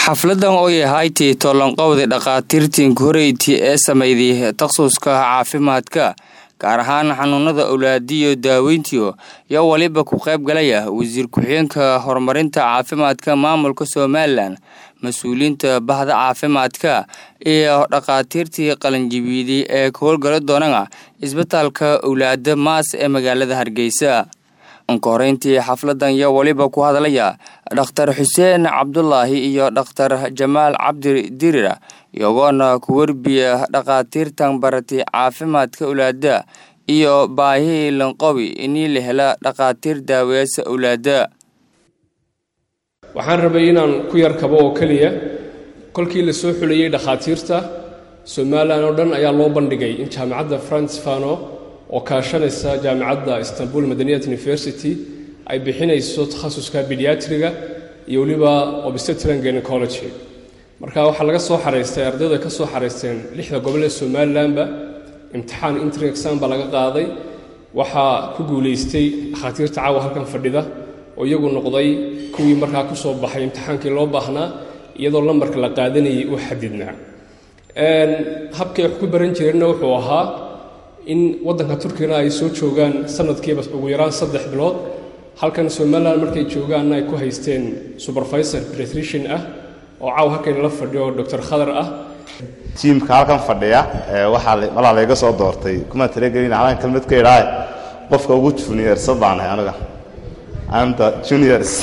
xafladan oo yahaytii tollanqowda dhakhaatiirtiin koreyti ee samayday takhasuska caafimaadka gaar ahaan xanuunada owlaadiyo daaweyntiyo yaa waliba ku qayb galaya wasiir ku-xigeenka horumarinta caafimaadka maamulka somalilan mas-uuliyiinta bahda caafimaadka iyo dhakhaatiirtii qalinjibiiday ee ka howlgala doonana isbitaalka owlaada maas ee magaalada hargeysa ka horeyntii xafladan yaa waliba ku hadlaya dhakhtar xuseen cabdulaahi iyo dhakhtar jamaal cabdi dirira iyagoona ku werbiya dhakhaatiirtan baratay caafimaadka owlaada iyo baahii lanqobi inii la hela dhakhaatiir daaweyaasa owlaada waxaan rabay inaan ku yar kabo oo keliya kolkii la soo xulayey dhakhaatiirta somalilan oo dhan ayaa loo bandhigay in jaamacadda france fano oo kaashanaysa jaamacadda istanbul madaniyat university ay bixinayso takhasuska bediatriga iyo weliba obstetran gynecology marka waxaa laga soo xaraystay ardaydu ay ka soo xaraysteen lixda gobol ee somalilanba imtixaan intri exam baa laga qaaday waxaa ku guulaystay dhakhaatiirta caawa halkan fadhida oo iyagu noqday kuwii markaa ku soo baxay imtixaankii loo baahnaa iyadoo lambarka la qaadanayay uu xadidnaa habkay wax ku baran jireenna wuxuu ahaa in waddanka turkigana ay soo joogaan sanadkiiba ugu yaraan saddex bilood halkan somalilan markay joogaanna ay ku haysteen supervisor pretrition ah oo caaw halkaynala fadhiyo doctor khadar ah tiimka halkan fadhiya waxaa malaa layga soo doortay kuma talagelin halaan kelmad ka idhaahe qofka ugu juniorsan baanahay aniga anta juniors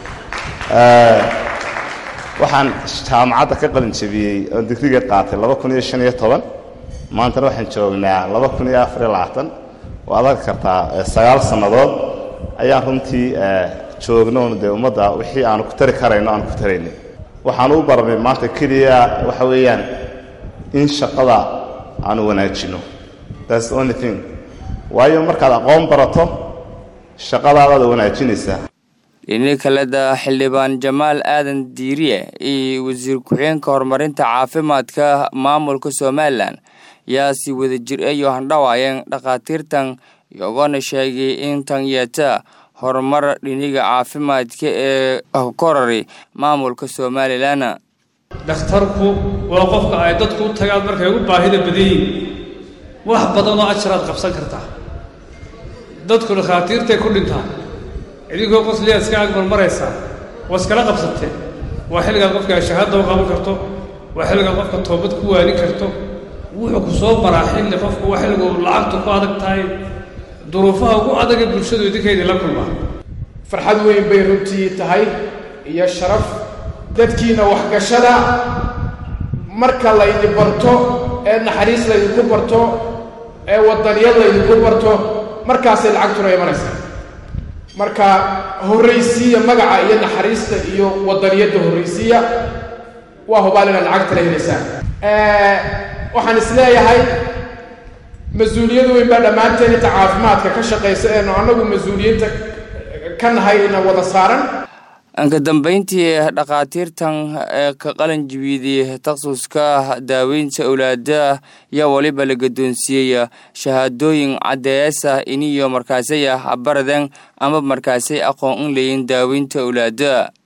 waxaan jaamacadda ka qalin jabiyey oo digriga qaatay laba kun iyo shan iyo toban maantana waxaan joognaa laba kun iyo afariyo labaatan waad arki kartaa sagaal sannadood ayaan runtii joognoon dee ummadda wixii aanu ku tari karayno aanu ku taraynay waxaanu u baranay maanta keliya waxa weeyaan in shaqada aanu wanaajino thats the only thing waayo markaad aqoon barato shaqadaadaad wanaajinaysaa dhini kaleda xildhibaan jamaal aadan diiriye iyo wasiir ku-xigeenka horumarinta caafimaadka maamulka somalilan yaa si wada jir ayo handhawaayeen dhakhaatiirtan iyagoona sheegay in tan yeeta horumar dhiniga caafimaadka ee korari maamulka somalilan dhakhtarku waa qofka ay dadku u tagaan markay ugu baahida badan yihin wax badanoo ajaraad qabsan kartaa dadku dhakhaatiirtay ku dhintaan idinkoo qosliyaa iska agmarmaraysaa waa iskala qabsateen waa xilligaad qofka shahaada u qaban karto waa xilligaad qofka toobad ku waanin karto wuxuu ku soo maraa xilli qofku waa xilligu lacagtu ku adag tahay duruufaha ugu adagee bulshadu idinkaydii la kulmaa farxad weyn bay runtii tahay iyo sharaf dadkiina waxgashada marka laydi barto ee naxariis laydinku barto ee wadaniyad laydinku barto markaasay lacagtuna imanaysaa marka horraysiiya magaca iyo naxariista iyo wadaniyadda horraysiiya waa hubaal inaad lacagtala helaysaan waxaan is leeyahay mas-uuliyad weyn baa dhammaanteen inta caafimaadka ka shaqaysa eenu annagu mas-uuliyiinta ka nahay ina wada saaran ka dambeyntii dhakhaatiirtan ee ka qalin jibiiday takhasuska daaweynta owlaada yaa waliba la gadoonsiiyey shahaadooyin caddeeyasa iniyo markaasay baraden ama markaasay aqoon in leeyiin daaweynta owlaada